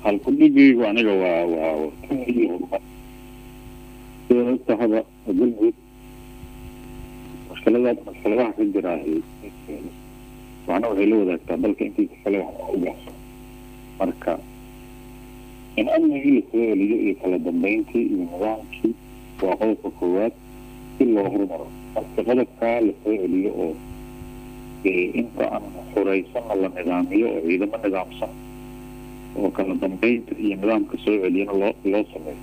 halkudhigaygu aniga waa waa horumar sida ogtahaba galmudug mushkiladaas mushkiladaha ka jiraahi waxna waxay la wadaagtaa dalka intiisa kale wax u gaarso marka in amnigii lasoo celiyo iyo kala dambeyntii iyo nidaamkii waa qodobka koowaad si loo horumaro marka qodobkaa lasoo celiyo oo inta aan xuraysanna la nidaamiyo oo ciidamo nidaamsan oo kala dambeynta iyo nidaamka soo celiyana loo loo sameeyo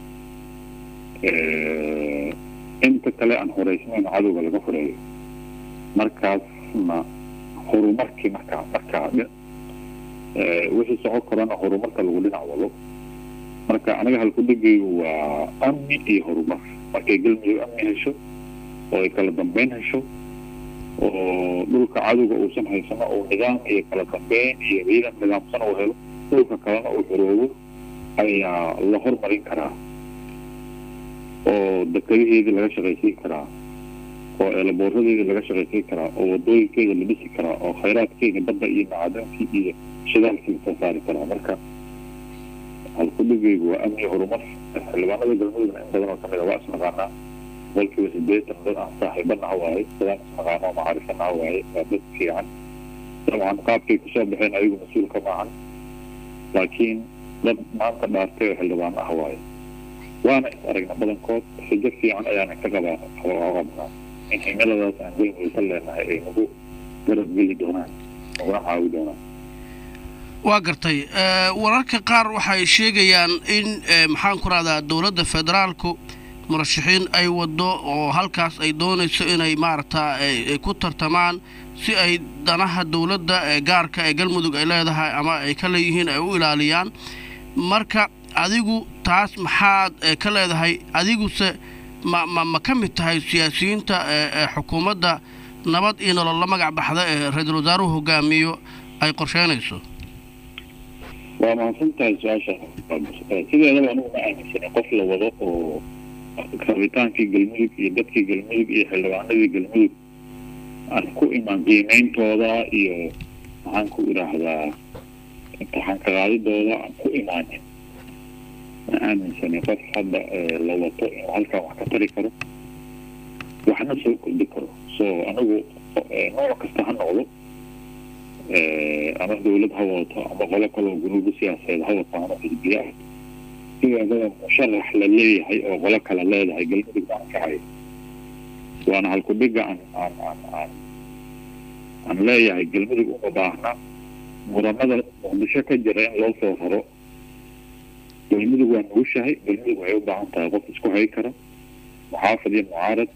inta kale aan horeysnayn cadowga laga horeeyo markaasna horumarkii markaa markaa wixii socon karana horumarka lagu dhinac wado marka aniga halkudhigaygu waa amni iyo horumar markay galmudug amni hesho oo ay kala dambeyn hesho oo dhulka cadowga uusan haysano oo nidaam iyo kala dambeyn iyo ciidan nidaamsan uu helo dhulka kalena uu xoroobo ayaa la hormarin karaa oo dekadaheedii laga shaqaysiin karaa oo eelaboorradeedii laga shaqaysiin karaa oo wadooyinkeeda la dhisi karaa oo khayraadkeeda badda iyo macadankii iyo shidaalkii lasoo saari karaa marka halkudhigaygu waa amni horumar xildhibaanada galmudugna in badan oo kamid a waa isnaqaanaa boqolkiiba sideetan dad aan saaxiibanaha waaye dadaan isnaqaano oo macaarifanaha waaye waa dad fiican dabcan qaabkay kusoo baxeen ayagu mas-uulka maahan laakiin dad maanta dhaartay oo xildhibaano ah waaye waana is aragna badankood xijo fiican ayaana ka qabaa qabnaa in cimiladaas aan galmudug ka leenahay ay nagu garab geli doonaan naguna caawi doonaan waa gartay wararka qaar waxay sheegayaan in maxaan ku rahdaa dowladda federaalku murashaxiin ay waddo oo halkaas ay doonayso inay maaragta ay ku tartamaan si ay danaha dowladda ee gaarka ee galmudug ay leedahay ama ay ka leeyihiin ay u ilaaliyaan marka adigu taas maxaad ka leedahay adiguse ma ma ma ka mid tahay siyaasiyiinta ee xukuumadda nabad iyo nolol la magac baxda ee ra-iisul wasaaruhu hogaamiyo ay qorsheynayso waa mahadsan tahay su-aasha sideedaba anugu ma aaminsanay qof la wado oo rabitaankii galmudug iyo dadkii galmudug iyo xildhibaanadii galmudug aan ku imaan qiimeyntooda iyo maxaan ku idhaahdaa imtixaan ka qaadidooda aan ku imaanin ma aaminsanay qof hadda la wato inuu halkan wax ka tari karo waxna soo kordhi karo so anigu nooc kasta ha noqdo ama dawlad ha wadato ama qolo kaloo gunuubo siyaasadeed ha wato ama xisbiya ah sideedaba musharax la leeyahay oo qolo kale leedahay galmudug baan kacayo waana halkudhiga aan aan aan aan aan leeyahay galmudug uma baahna muranada muqdisho ka jira in loo soo raro galmudug waa nugushahay galmudug waxay u baahan tahay qof isku hay kara muxaafid iyo mucaarad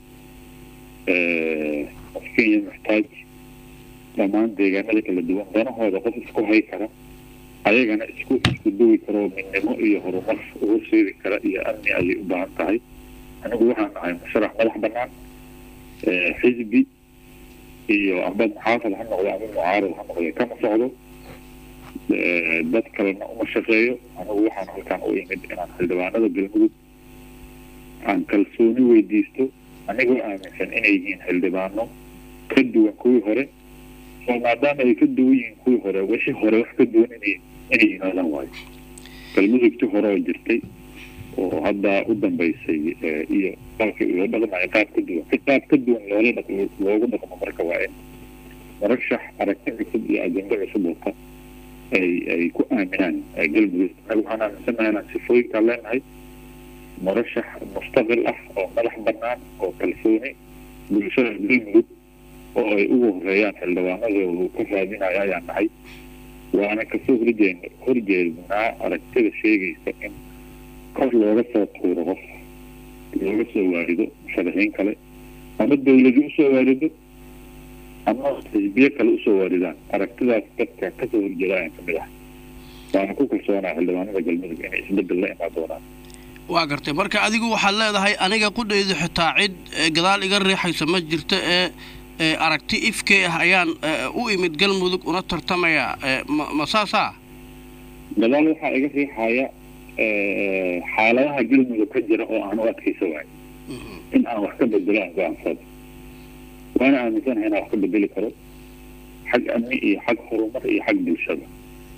qofkin iyo muxtaaj dhammaan deegaanada kala duwan danahooda qof isku hay kara ayagana isku isku duwi karo midnimo iyo horumar ugu seedi kara iyo amni ayay u baahan tahay anigu waxaan ahay musharax madax banaan xisbi iyo amba muxaafid ha noqdo ama mucaarad ha noqdo kama socdo dad kalena uma shaqeeyo anigu waxaan halkaan u imid inaan xildhibaanada galmudug aan kalsooni weydiisto anigoo aaminsan inay yihiin xildhibaano ka duwan kuwii hore oo maadaama ay ka duwan yihiin kuwii hore wixii hore wax ka duwan inay inay yimaadaan waayo galmudugti hore oo jirtay oo hadda u dambaysay iyo dalka loo dhaqmayo qaab ka duwan si qaab ka duwan loola dhaq loogu dhaqmo marka waa in murashax aragti cusub iyo ajendo cusub wata ay ay ku aaminaan galmudug anaga waxaan aaminsanahay inaan sifooyinkaa leenahay murashax mustaqil ah oo madax banaan oo kalsooni bulshada galmudug oo ay ugu horeeyaan xildhibaanadoodu ka raadinaya ayaan nahay waana kasoo horjeen horjeednaa aragtida sheegaysa in kor looga soo tuuro qof looga soo waarido musharaxiin kale ama dawladi usoo waarido ama xisbiye kale usoo waaridaan aragtidaas dadka kasoo horjeeda ayaan kamid ah waana ku kalsoonaa xildhibaanada galmudug inay isbedel la imaan doonaan waa gartay marka adigu waxaad leedahay aniga qudhaydu xitaa cid gadaal iga riixaysa ma jirto ee aragti ifkee ah ayaan u imid galmudug una tartamaya ma saasaa gadaal waxaa iga riixaya xaaladaha galmudug ka jira oo aan u adkaysa waayo in aan wax ka bedelo aan go-aansado waana aaminsanahay inaan wax ka bedeli karo xag amni iyo xag horumar iyo xag bulshada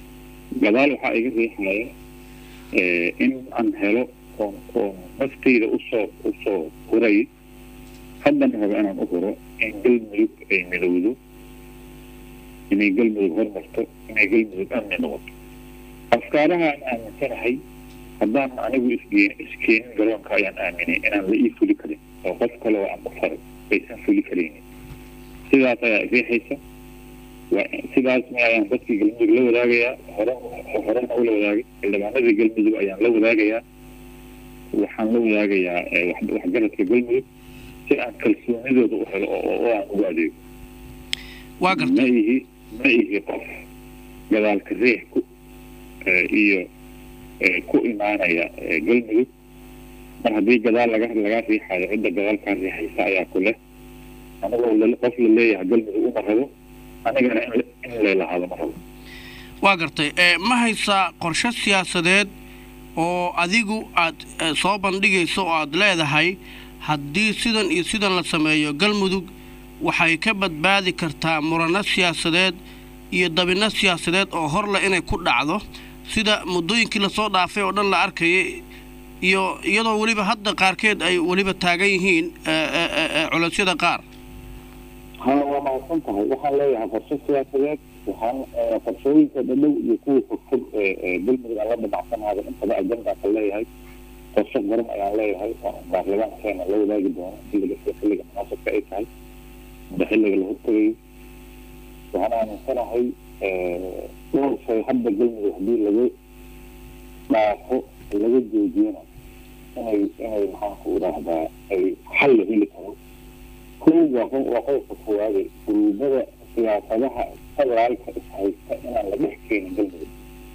gadaal waxaa iga riixaya in aan helo oon oon naftayda usoo usoo huray haddana raba inaan u huro in galmudug ay midowdo inay galmudug hormarto inay galmudug amni noqoto afkaaraha aan aaminsanahay haddaan anigu isgeen iskeenin garoonka ayaan aaminay inaan la ii fuli karin oo qof kale oo aan ku faray aysan fuli karaynin sidaas ayaa riixaysa sidaas ayaan dadkii galmudug la wadaagayaa hore horena ula wadaagay xildhibaanadii galmudug ayaan la wadaagayaa waxaan la wadaagayaa waxgaradka galmudug si aan kalsoonidooda u helo oo aan ugu adeego waa ma gartay ihi ma ihi qof gadaalka riix ku iyo ku imaanaya galmudug mar haddii gadaal laga laga riixayo cidda gadaalkaa riixaysa ayaa ku leh anigoo la- qof la leeyahay galmudug uma rabo anigana in in leelahaado ma rabo waa gartay ee ma haysaa qorshe siyaasadeed oo adigu aad eh, soo bandhigayso oo aad leedahay haddii sidan iyo sidan la sameeyo galmudug waxay ka badbaadi kartaa murano siyaasadeed iyo dabinno siyaasadeed oo horleh inay ku dhacdo sida muddooyinkii lasoo dhaafay oo dhan la arkayay iyo iyadoo weliba hadda qaarkeed ay weliba taagan yihiin eh, eh, eh, eh, culaysyada qaar ha waa mahadsan tahay waxaan leeyahay qorshe siyaasadeed waxaan qorshooyinka dhadhow iyo kuwa fogfog ee galmudug aan la damacsanaada intaba ajandaan ka leeyahay qorshe garan ayaan leeyahay oo baarlamaankeena la wadaagi doono xilliga sida xilliga munaasabka ay tahay amba xilliga la hortagayo waxaan aaminsanahay dhowr shay hadda galmudug haddii laga dhaafo laga joojiyana inay inay maxaanku idhaahdaa ay xal la heli karo kow waa qof waa qodobka koowaade guruubada siyaasadaha federaalka ishaysta inaan la dhex keenin galmudug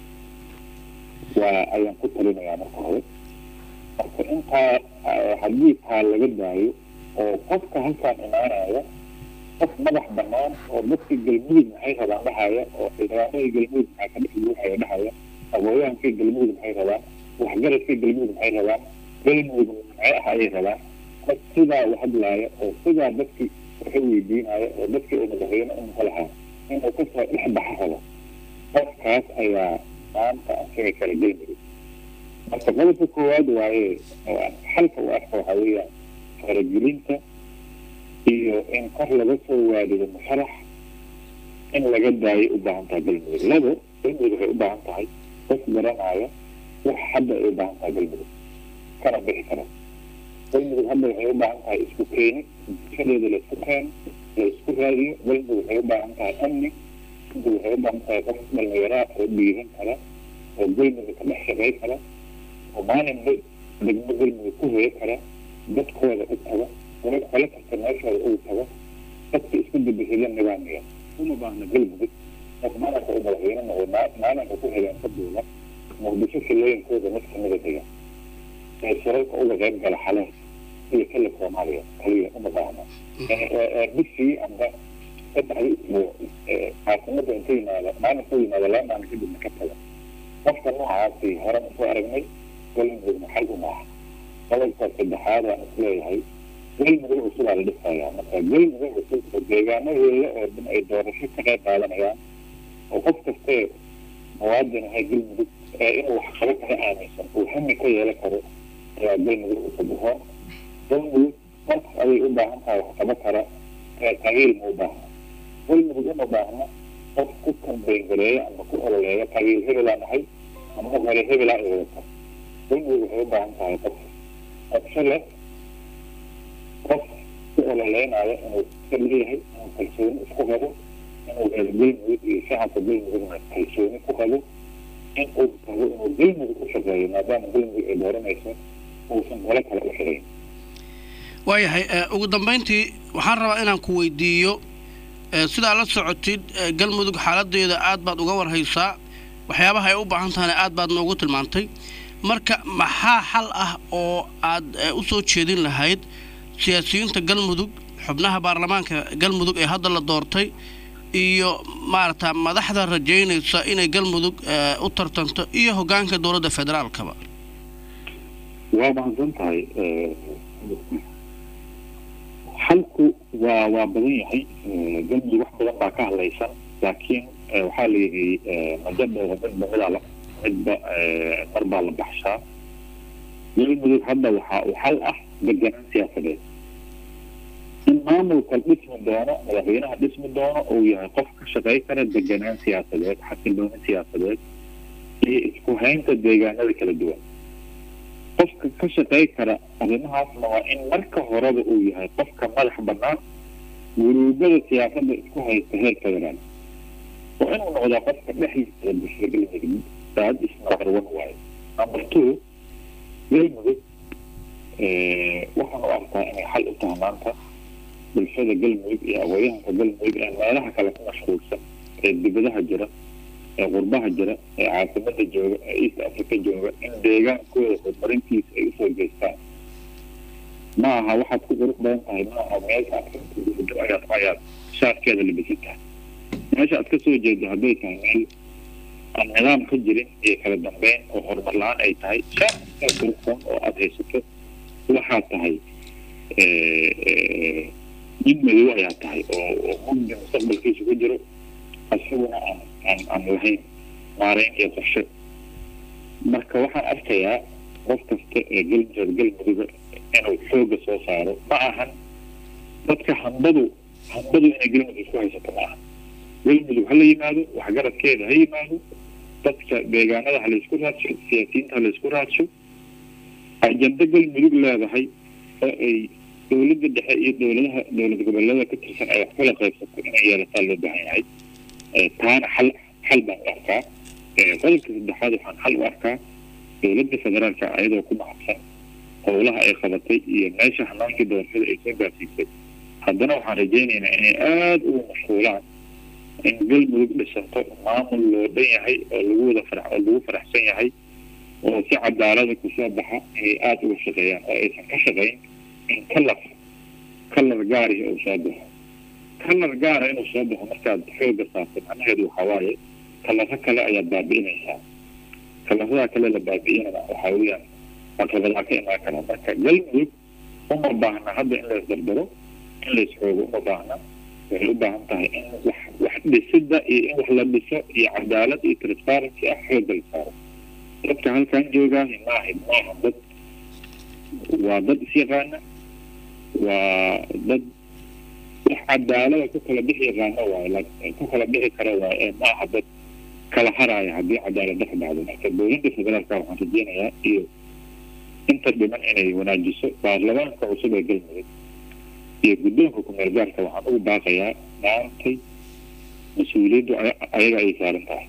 waa ayaan ku talinayaa marka hore marka intaa haddii taa laga daayo oo qofka halkaan imaanaya qof madax banaan oo dadka galmudug maxay rabaan dhahaya oo xildhibaanadii galmudug maxaa ka dhex buuxaya dhahaya aqooyahankii galmudug maxay rabaan waxgaradkii galmudug maxay rabaan galmudug maxay ah ayay rabaan qof sidaa u hadlaaya oo sidaa dadkii waxa weydiinaya oo dadkii uu madaxweyne u noqo lahaa inuu kasoo dhex baxa rabo qofkaas ayaa maanta asaga kala galmudug marka qodobka koowaad waaye oo aan xalka u arko waxaa weeyaan faragelinta iyo in kor laga soo waadido musharax in laga daayo u baahan tahay galmudug labo galmudug waxay u baahan tahay qof garanaya wax hadda ay u baahan tahay galmudug kana bixi karo galmudug hadda waxay u baahan tahay isku keeni bulshadeeda la isku keeno la isku raadiyo galmudug waxay u baahan tahay amni galmudug waxay u baahan tahay qof dhallinyaraa oo dhiiran kara oo galmudug ka dhex shaqay kara oo maalinba degmo galmudug ku hoyo kara dadkooda u taga wala kala kasta meeshooda ugu tago dadka isku dabahida nidaamiya uma baahna galmudug qof maalinka u madaxweyne noqdo maa- maalinka ku xigeen ka duula muqdisho filooyinkooda mid kamida dega ee shirarka uga qayb gala xaleen iyo kale soomaaliya kaliya uma baahna bishii amba saddexdii isbuuc caasimada inta yimaada maalinka yimaada laba maalin kadibna ka taga qofka noocaasi horan usoo aragnay galmudugna xal uma aha qodobka saddexaad aan isleeyahay galmudug cusubaa la dhisayaa marka galmudug cusub oo deegaanadeeda oo dhan ay doorasho ka qayb qaadanayaan oo qof kastee muwaadin ahay galmudug ee inuu wax qabo kala aaminsan uu hami ka yeelan karo ayaa galmudug cusub ahaa galmudug qof ayay u baahan tahay wax qabo kara ee qabiil ma u baahna galmudug uma baahna qof ku kambayn gareeya ama ku ololeeya qabiil hebelaa nahay ama hore hebelaa ay wadata galmudug waxay u baahan tahay qof qorshe leh qof ku ololeynaya inuu iska leeyahay inuu kalsooni isku qabo inuu reer galmudug iyo shacabka galmudugna kalsooni ku qabo in uu rabo inuu galmudug u shaqeeyo maadaama galmudug ay dooranayso uusan golo kale u xirayn waayahay eh, ugu dambayntii waxaan rabaa inaan ku weydiiyo eh, sidaa la socotid eh, galmudug xaaladeeda aad baad uga warhaysaa waxyaabaha ay u baahan tahana aad baad noogu tilmaantay marka maxaa xal ah oo aad eh, u soo jeedin lahayd siyaasiyiinta galmudug xubnaha baarlamaanka galmudug ee hadda la doortay iyo maarata madaxda rajaynaysa inay galmudug eh, u tartanto iyo hoggaanka dowladda federaalkaba waa mahadsan tahay xalku waa waa badan yahay galmudug wax badan baa ka hadlaysan laakiin waxaa la yidhi majadhooda midba midaa la midba mar baa la baxshaa galmudug hadda waxaa u xal ah deganaan siyaasadeed in maamulka dhismi doono madaxweynaha dhismi doono uu yahay qof ka shaqey kara deganaan siyaasadeed xasilooni siyaasadeed iyo isku haynta deegaanada kala duwan qofka ka shaqey kara arrimahaasna waa in marka horeba uu yahay qofka madax bannaan guruubada siyaasadda isku haysta heer federaal waa inuu noqdaa qofka dhexdiisa bulshada galmudug daad isnumber one waayo number two galmudug waxaan u arkaa inay xal u tahay maanta bulshada galmudug iyo aqooyahanka galmudug ee meelaha kale ku mashquulsan ee dibadaha jira ee qurbaha jira ee caasimada jooga ee east africa jooga in deegaankooda horumarintiisa ay usoo geystaan ma aha waxaad ku qurux badan tahay ma aha meesha ayaad ayaad shaarkeeda labisan tahay meesha aad kasoo jeedo hadday tahay meel aan nidaam ka jirin iyo kala dambeyn oo horumar la-aan ay tahay shaarkaa quruxsan oo aada haysato waxaad tahay nin madow ayaa tahay oo oo mugdi mustaqbalkiisa ku jiro isaguna aan aan aan lahayn maareyn iyo qorshe marka waxaan arkayaa qof kasta ee galmudug galmuduga inuu xooga soo saaro ma ahan dadka hambadu hambadu inay galmudug isku haysato ma ahan galmudug hala yimaado waxgaradkeeda ha yimaado dadka deegaanada ha laysku raadsho siyaasiyiinta ha laysku raadsho ajando galmudug leedahay oo ay dowladda dhexe iyo dowladaha dowlad goboleeda ka tirsan ay wax kala qaybsato inay yeelataa loo baahan yahay taana xal xal baan u arkaa qodobka saddexaad waxaan xal u arkaa dowladda federaalka ayadoo ku mahadsan howlaha ay qabatay iyo meesha hanaankii doorashada ay soo gaarsiisay haddana waxaan rajaynaynaa inay aada ugu mashquulaan in galmudug dhisanto maamul loo dhan yahay oo lagu wada farax oo lagu faraxsan yahay oo si cadaalada kusoo baxa inay aada uga shaqeeyaan oo aysan ka shaqayn in kalar kalar gaarihi uu soo baxo kalar gaara inuu soo baxo markaad xooga saarto macnaheedu waxaa waaye kalaro kale ayaad baabi'inaysaa kalaradaa kale la baabi'inana waxaa weeyaan caqabadaa ka imaan kara marka galmudug uma baahna hadda in lays dardaro in lays xoogo uma baahna waxay u baahan tahay in wax wax dhisida iyo in wax la dhiso iyo cadaalad iyo transparency ah xooga la saaro dadka halkan joogaahi maaha maaha dad waa dad isyaqaana waa dad wax cadaalada ku kala bixi yaqaano waayo ku kala bixi kara waayo ee maaha dad kala haraaya haddii cadaalad dhex dhacdo marka dowladda federaalka waxaan rajeynayaa iyo inta dhiman inay wanaajiso baarlamaanka cusub ee galmudug iyo guddoonka kumeel gaarka waxaan ugu baaqayaa maantay mas-uuliyaddu ayaga ay saaran tahay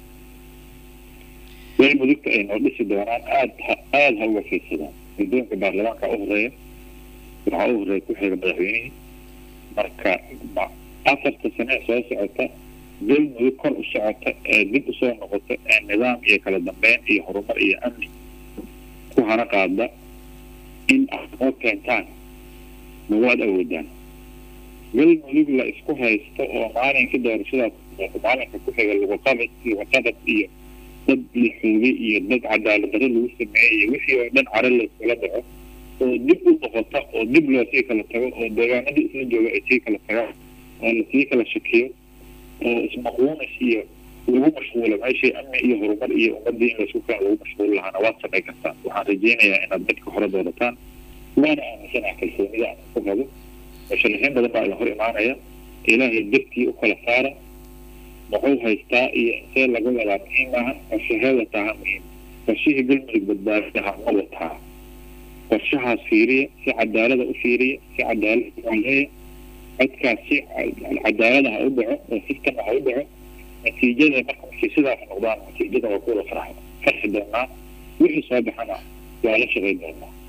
galmudugta ay noo dhisi doonaan aada ha aada ha uga fiirsadaan guddoonka baarlamaanka u horeeya waxaa u horeeya ku xiga madaxweynihii marka afarta sane soo socota galmudug kor u socota ee dib usoo noqota ee nidaam iyo kala dambeyn iyo horumar iyo amni ku hana qaada in aad noo keentaan ma waad awoodaan galmudug la isku haysto oo maalinka doorashadaas maalinka ku xiga lagaqabad lagaqabad iyo dad la xoogay iyo dad cadaalad darro lagu sameeyey iyo wixii oo dhan caro layskula dhaco oo dib u noqota oo dib loo sii kala tago oo deegaanadii isla jooga ay sii kala tagaan oo lasii kala shakiyo oo ismaquunis iyo lagu mashquulo meeshii amni iyo horumar iyo ummadii in laysku kala lagu mashquuli lahaana waad samay kartaan waxaan rajeynayaa inaad dadka hore doorataan waana aaminsanaha kalsoonida aan ku qabo musharaxiin badan baa idin hor imaanaya ilaahay dartii u kala saara muxuu haystaa iyo intee laga wadaa muhiim maahan qorshahee wataaha muhiim qorshihii galmudug badbaadidaha ma wataa qorshahaas fiiriya si cadaalada u fiiriya si cadaalad ualeeya codkaas si cadaalada ha u dhaco oo sistema ha u dhaco natiijada marka markay sidaas noqdaan natiijada waa kuwada farx farxi doonaa wixii soo baxana waa la shaqayn doonaa